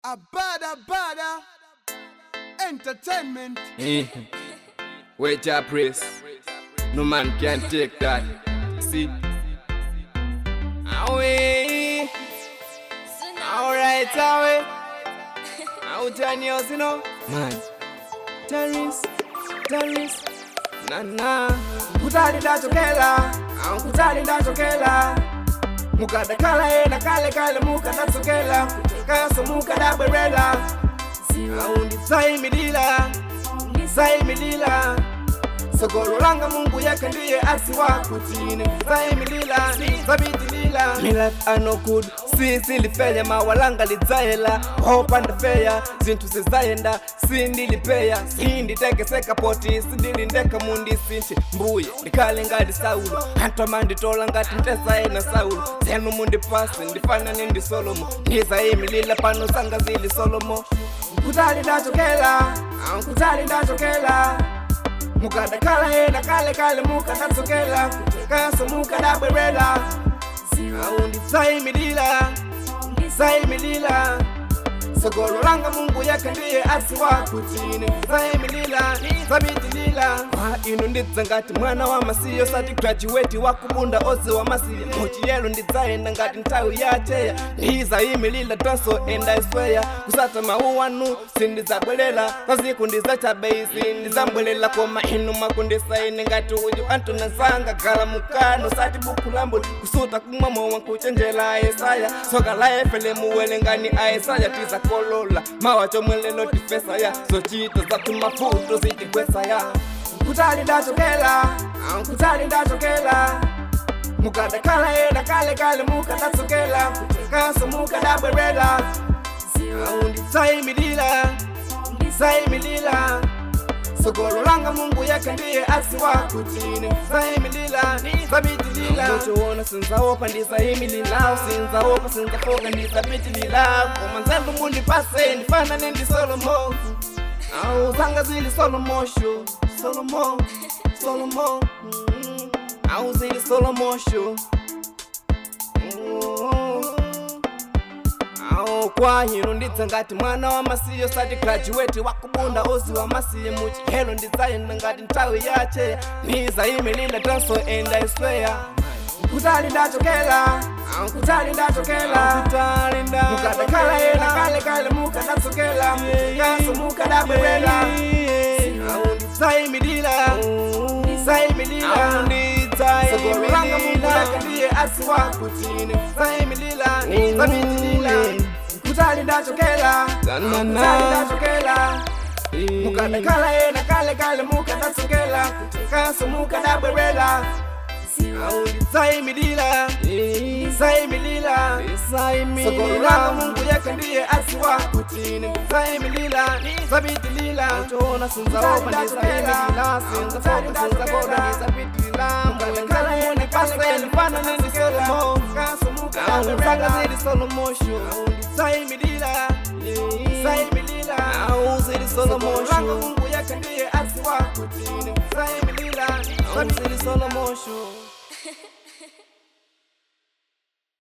A bada bada entertainment. Eh. Wait your praise. No man can take that. See. Away. Alright, away. Out on yours, you know. Man. Terrorist. Terrorist. Na na. Kutali ndachokela. Au kutali ndachokela. Mukadakala ena kale kale mukadatsokela. Kutakaso mukadabwerela. Au ndisaimilila. Ndisaimilila. sogolo langa mungu yake ndiye asi wako chini zaimilila zabitilila Me life are no good sisilifeya mawalanga lidzaela hopanda feya zinthu zizayenda sindilipeya sinditekeseka poti sindilindeka mundi sinthi mbuye ndikhale ngati saulo anthu amanditola ngati ntesaena saulo zenu mundipase ndifanane ndi solomo ndizayimilila pano zanga zili solomo nkutali ndachokela nkutali ndachokela mukadakhala ena kale kale mukadatsokela kaso mukadabwerera au ndisayimilila ndisayimilila sogolo langa mungu yake ndiye asi wako chini ndisayimilila zabitilila kwa inu ndidza ngati mwana wa masiyo sati graduate wakubunda oze wa masiya muchiyelo ndidzayenda ngati nthawi yacheya ndizayimilila tonso enda isweya kusata mawu wanu sindidzabwerera kwaziku ndidzachabeisi ndidzambwerera koma inu makundisaine ngati uyu antona nsanga khala mukano sati buku lambo kusuta kumwa mowa kuchenjela aesaya soka la efele muwelengani aesaya tizakolola mawa chomwelelo tifesaya zochita zathu mafuto zitigwesaya nkutali ndachokela nkutali ndachokela mukadakhala ena kale kale mukadatsokela kaso mukadabwerera au ndisayimilila ndisayimilila sogolo langa mungu yake ndiye asi wako chini ndisayimilila zabitilila muchiona sinzaopa ndisayimilila sinzaopa sinzafoka ndizabitilila koma nzelu mundipase ndifanane ndi solomo au zanga zili solomo sho solomo solomo mm. au zili solomo sho Mm. awo kwa hino ndidza ngati mwana wa masiyo sati graduate wakubunda ozi wa masiye muchihelo ndidzayenda ngati nthawi yacheya ndizayimilila tanso enda isweya kutali ndachokela kutali ndachokela mukadakhala ena kale kale mukadatsokela kaso mukadabwerera awu ndidzayimilila ndidzayimilila sogolo langa mungu yake ndiye asi wako chini ndidzayimilila zabitilila kutali ndachokela kutali ndachokela mukadakhala ena kale kale mukadatsokela kaso mukadabwerera au ndidzayimilila ndidzayimilila sogolo langa mungu yake ndiye asi wako chini ndidzayimilila zabitilila utoona sinzaopa ndizayimilila sinzafoka sinzakoda ndizabitilila mukadakhala ena kale ndifanane ndi solomo au zanga zili solomosho au ndidzayimilila ndidzayimilila au zili solomosho mungu yake ndiye asi wako chini ndidzayimilila au zili solomosho